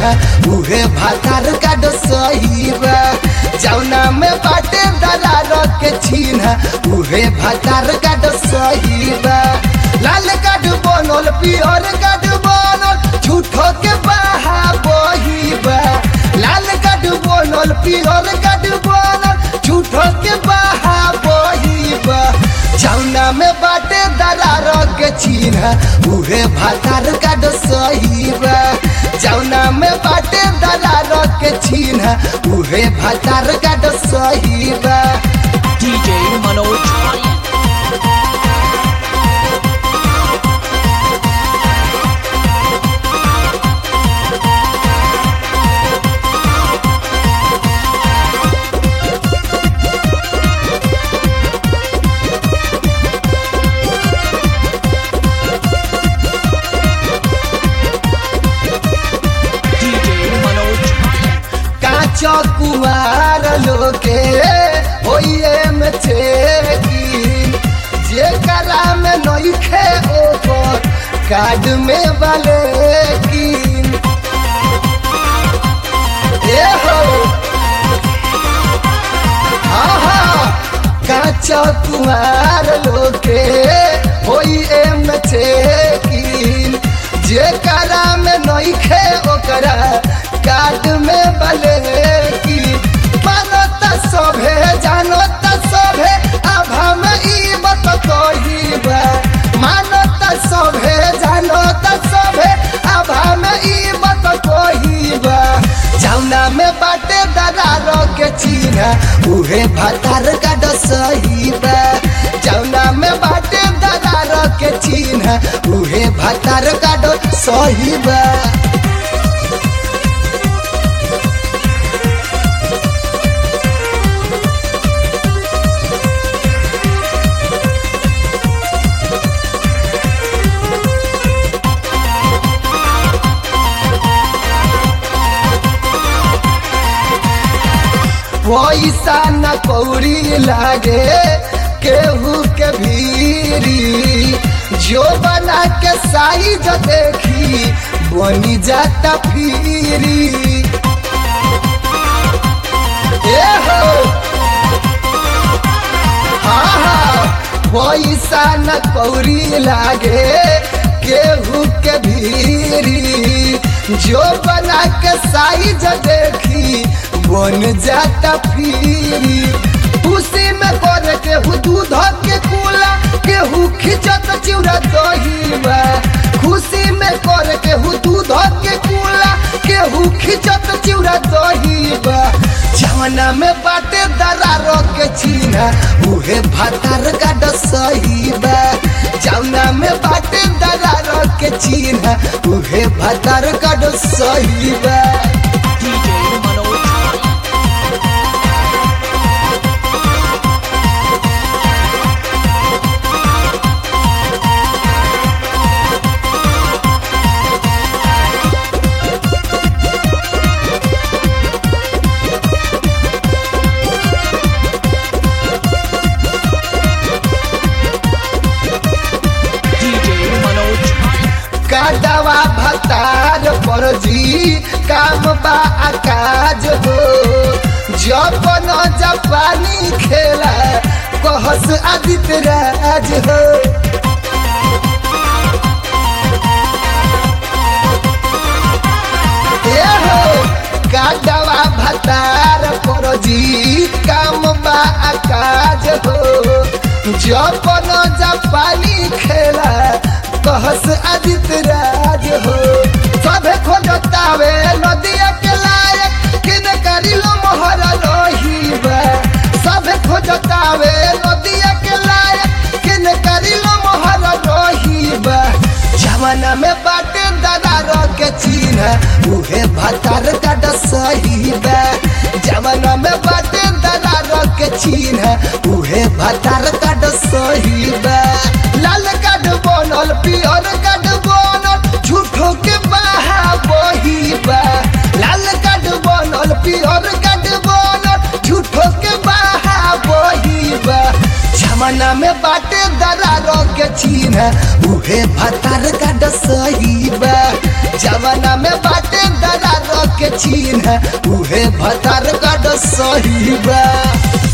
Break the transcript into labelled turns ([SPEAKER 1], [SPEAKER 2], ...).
[SPEAKER 1] उहे भातार का सही बा जौना में बाटे दरार के चिन्ह उहे भातार का सही बा लाल कार्ड बनल पियर कार्ड बनल झूठो के बहा बही बा लाल कार्ड बनल पियर कार्ड बनल झूठो के बहा बही बा जौना में बाटे दरार के चिन्ह उहे भातार का सही बा जौना में बाटे दरार के चिन्ह उहे भातार का सही बा
[SPEAKER 2] DJ Manoj Ryan. DJ Manoj Ryan.
[SPEAKER 1] काचा कुमार लोके होइए में चेकिन जे करा में नइखे ओकर कार्ड में वाले किन ए हो आहा काचा कुमार लोके होइए में चेकिन जे करा में नइखे ओकरा कार्ड में बले की मानत सभे जानत सभे आभा में ई मत कहिबा मानत सभे जानत सभे आभा में ई मत कहिबा जौना में बाटे दरार के चिन्ह उहे भातार का सही बा जौना में बाटे दरार के चिन्ह उहे भातार का सही बा पैसा न कौड़ी लागे केहू के भीरी जो बना के साइज देखी बनी जाता फिरी ए हो हाँ हाँ पैसा न कौड़ी लागे केहू के भीरी जो बना के साइज देखी बन जाता फिरी उसी में कर केहू दूध के कूला केहू खिंचत चिउरा दही बा खुशी में कर केहू दूध के कूला केहू खिंचत चिउरा दही बा जवना में बाटे दरार के चिन्ह उहे भातार का सही बा जवना में बाटे दरार के चिन्ह उहे भातार का सही बा
[SPEAKER 2] DJ Manoj Ryan. DJ Manoj Ryan.
[SPEAKER 1] काटवा भतार पर जी काम बा काज हो जब न जापानी खेला कहस आदित्य राज हो ए हो काटवा भतार पर जी काम बा काज हो जब न जापानी खेला कहस आदित्य राज हो सभे खोजतावे नदिया के लायक किन करिलो मोहर लोहीबा सभे खोजतावे नदिया के लायक किन करिलो मोहर लोहीबा जमाना में बाटे दरार के चिन्ह उहे भातार का सही बा जमाना में बाटे दरार के चिन्ह उहे भातार का सही बा लाल कार्ड बनल पियर कार्ड बनल झूठो के बहा बही बा लाल कार्ड बनल पियर कार्ड बनल झूठो के बहा बही बा जमाना में बाटे दरार के चिन्ह उहे भातार का सही बा जमाना में बाटे दरार चिन्ह उहे भतार गड सही बा